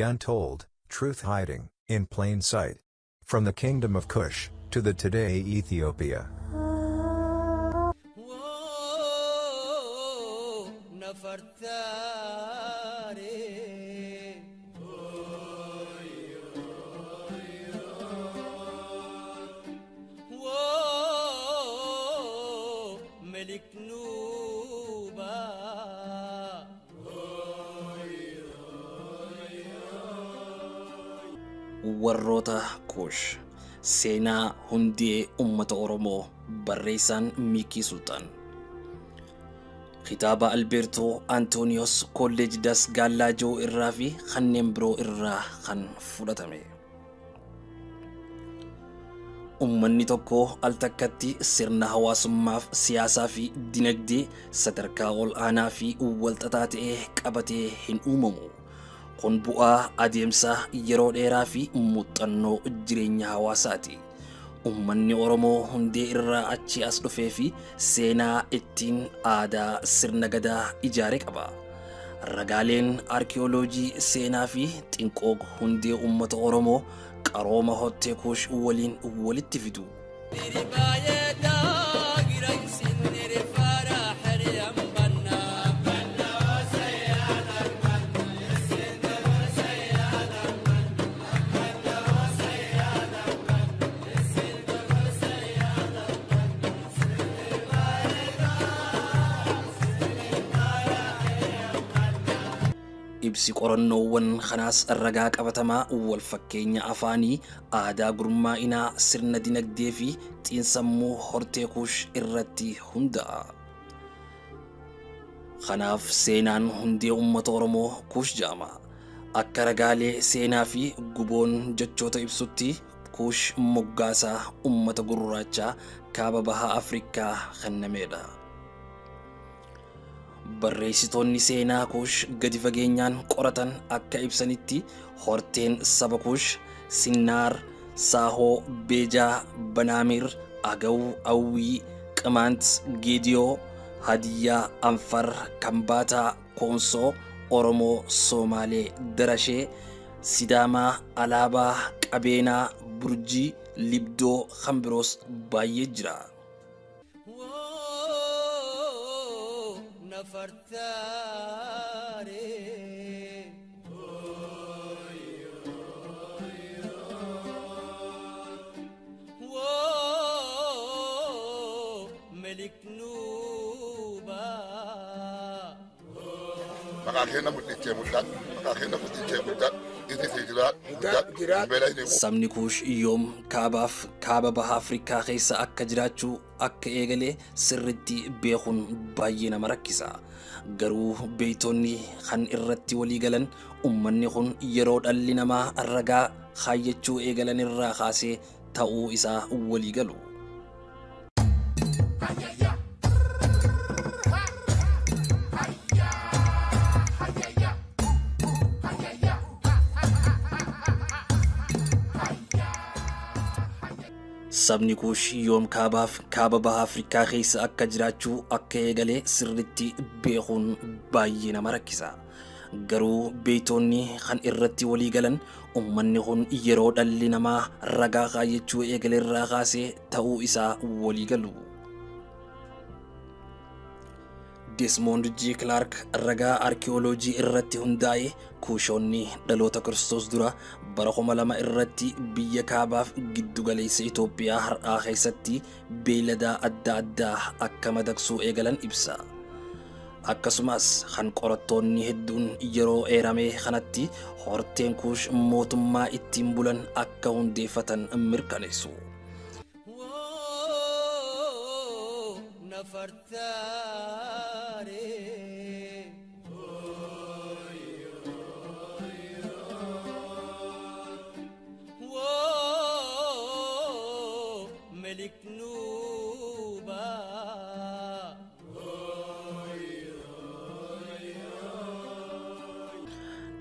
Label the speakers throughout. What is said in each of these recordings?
Speaker 1: untold, truth hiding, in plain sight. From the kingdom of Cush, to the today Ethiopia.
Speaker 2: Whoa, Nafartare. Whoa, Melik Nuba.
Speaker 3: warroota kuush seenaa hundee ummata oromoo barreessaan miikii sultaan kitaaba albeertoo antooniyoos kolleeji das gallaajoo irraa fi kanneen biroo irraa kan fudhatame ummanni tokko al takkatti sirna hawaasummaaf siyaasaa fi dinagdee sadarkaa ol aanaa fi walxaxaa ta'e qabatee hin uumamu kun bu'aa adeemsa yeroo dheeraa fi muuxannoo jireenya hawaasaati. Uummanni Oromoo hundee irraa achi as dhufee fi seenaa ittiin aadaa sirna gadaa ijaare qaba. Ragaaleen arkiyooloojii seenaa fi xinqoo hundee uummata Oromoo qarooma hottee kuush waliin walitti fidu.
Speaker 2: Diribaayee daagira isin dirifaara hariyaan bannaa.
Speaker 3: Ibsi qorannoowwan kanaas ragaa qabatamaa wal fakkeenya afaanii aadaa gurmaa'inaa sirna dinagdee fi xiinsammuu hortee kuush irratti hunda'a. Kanaaf seenaan hundee uummata Oromoo kuush jedhama. Akka ragaalee seenaa fi guboon jechoota ibsutti kuush moggaasaa uummata gurraachaa kaaba bahaa Afrikaa kennameedha. barreessitoonni seenaa kuush gadi fageenyaan qoratan akka ibsanitti horteen saba kuush sinnaar saahoo beejaa banaamir agaw awwii qimaant geediyoo hadiyyaa anfar kambaataa koonsoo oromoo soomaalee darashee sidaamaa alaabaa qabeenaa burjii libdoo kan biroos baay'ee jira.
Speaker 2: Whoa, Nafartare. Whoa, Melik Nuba.
Speaker 4: maqaa keenya mul'ichee mul'at maqaa keenya mul'ichee mul'at inni si jiraat mul'at beela inni
Speaker 3: Sabni kuush yoom kaabaaf kaaba baha Afrikaa keessa akka jiraachuu akka eegalee sirritti beekuun baay'ee nama rakkisa. Garuu beeytonni kan irratti walii galan ummanni kun yeroo dhalli namaa ragaa kaayyachuu eegalan irraa kaasee ta'uu isaa walii galu. Sabni kuush yoom kaabaaf kaaba baha Afrikaa keessa akka jiraachuu akka eegalee sirritti beekuun baay'ee nama rakkisa. Garuu beeytonni kan irratti walii galan ummanni kun yeroo dhalli namaa ragaa kaayyachuu eegale irraa kaasee ta'uu isaa walii galu. Desmond G. Clark ragaa arkiyooloojii irratti hundaa'e kuushoonni dhaloota Kiristoos dura bara kuma lama irratti biyya kaabaaf giddugaleessa Itoophiyaa har'aa keessatti beeyladaa adda addaa akka madaqsuu eegalan ibsa. Akkasumas kan qorattoonni hedduun yeroo eerame kanatti horteen kuush mootummaa ittiin bulan akka hundeeffatan mirkaneessu.
Speaker 2: Whoa, Nafartare. Whoa, Melik Nuba.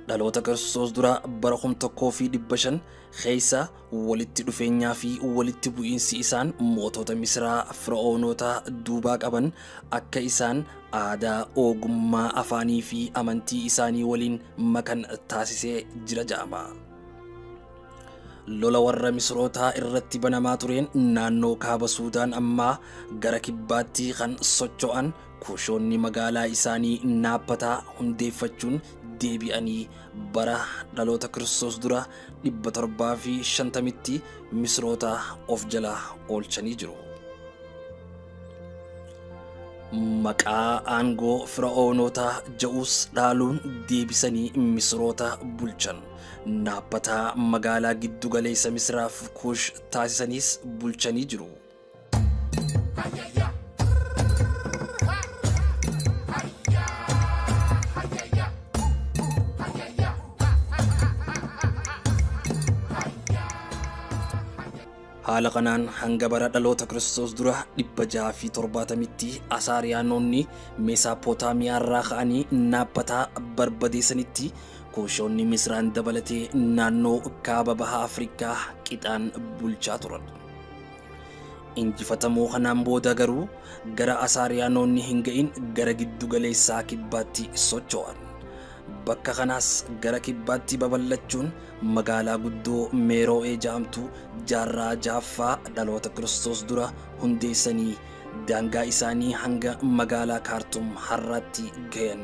Speaker 3: dhaloota kiristoos dura bara kum tokkoo fi dhibba shan keessa walitti dhufeenyaa fi walitti bu'iinsi isaan mootota misiraa fir'oonota duubaa qaban akka isaan aadaa ogummaa afaanii fi amantii isaanii waliin makan taasisee jira ja'ama. lola warra misirootaa irratti banamaa tureen naannoo kaaba suudaan ammaa gara kibbaatti kan socho'an kuushoonni magaalaa isaanii naappataa hundeeffachuun deebi'anii bara dhaloota kiristoos dura dhibba torbaa fi shantamitti misroota of jala oolchanii jiru. Maqaa aangoo fir'aawnotaa ja'us dhaaluun deebisanii misroota bulchan. Naappataa magaalaa giddu galeessa misiraaf kuush taasisaniis bulchanii jiru. haala kanaan hanga bara dhaloota kiristoos dura dhibba jaha fi torbaatamitti asaariyaanonni meesaappootaamiyaa irraa ka'anii naappataa barbadeessanitti kuushoonni misiraan dabalatee naannoo kaaba baha afrikaa qixaan bulchaa turan. injifatamuu kanaan booda garuu gara asaariyaanonni hin ga'in gara giddu galeessaa kibbaatti socho'an. bakka kanaas gara kibbaatti babal'achuun magaalaa guddoo meeroo'ee ja'amtu jaarraa ja'affaa dhaloota kiristoos dura hundeessanii daangaa isaanii hanga magaalaa kaartum har'aatti gayan.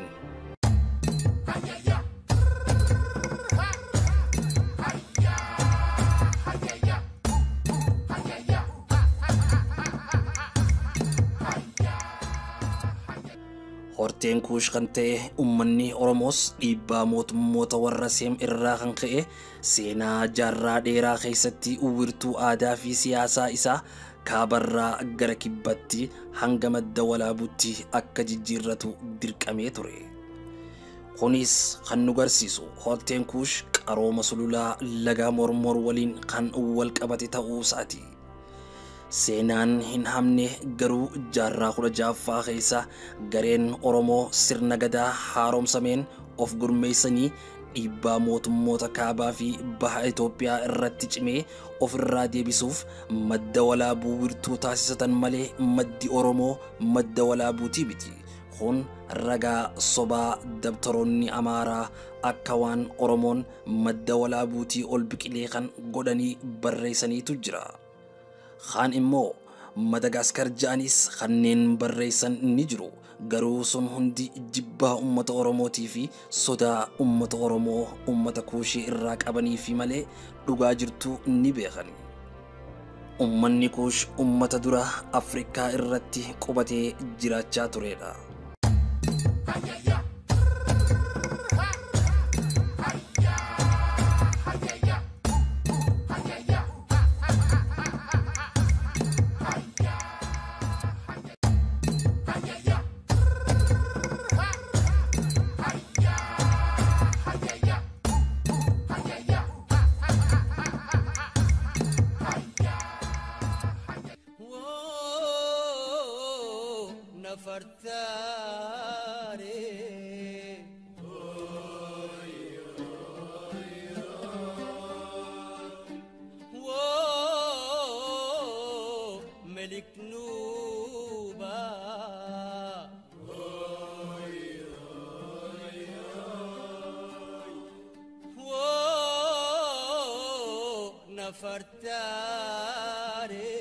Speaker 3: horteen kuush kan ta'e ummanni oromoos dhiibbaa mootummoota warra seem irraa kan ka'e seenaa jaarraa dheeraa keessatti uwwirtuu aadaa fi siyaasaa isaa kaabarraa gara kibbatti hanga madda walaabutti akka jijjiirratu dirqamee ture. kunis kan nu garsiisu horteen kuush qarooma sululaa lagaa mormor waliin kan wal qabate ta'uu isaati. seenaan hin hamne garuu jaarraa kudha ja'affaa keessa gareen oromoo sirna gadaa haaromsameen of gurmeessanii dhiibbaa mootummoota kaabaa fi baha Itoophiyaa irratti cimee ofirraa deebisuuf madda walaabuu wirtuu taasisatan malee maddi oromoo madda walaabuutii miti. kun ragaa sobaa dabtaroonni amaaraa akka waan oromoon madda walaabuutii ol biqilee kan godhanii barreessaniitu jira. kaan immoo madagaskar ja'anis kanneen barreessan ni jiru garuu sun hundi jibbaa ummata oromootii fi sodaa ummata oromoo ummata kuushii irraa qabanii fi malee dhugaa jirtu ni beekan ummanni kuush ummata dura afrikaa irratti qubatee jiraachaa turedha.
Speaker 2: Whoa, Nafartare. Whoa, Melik Nuba. Whoa, Nafartare.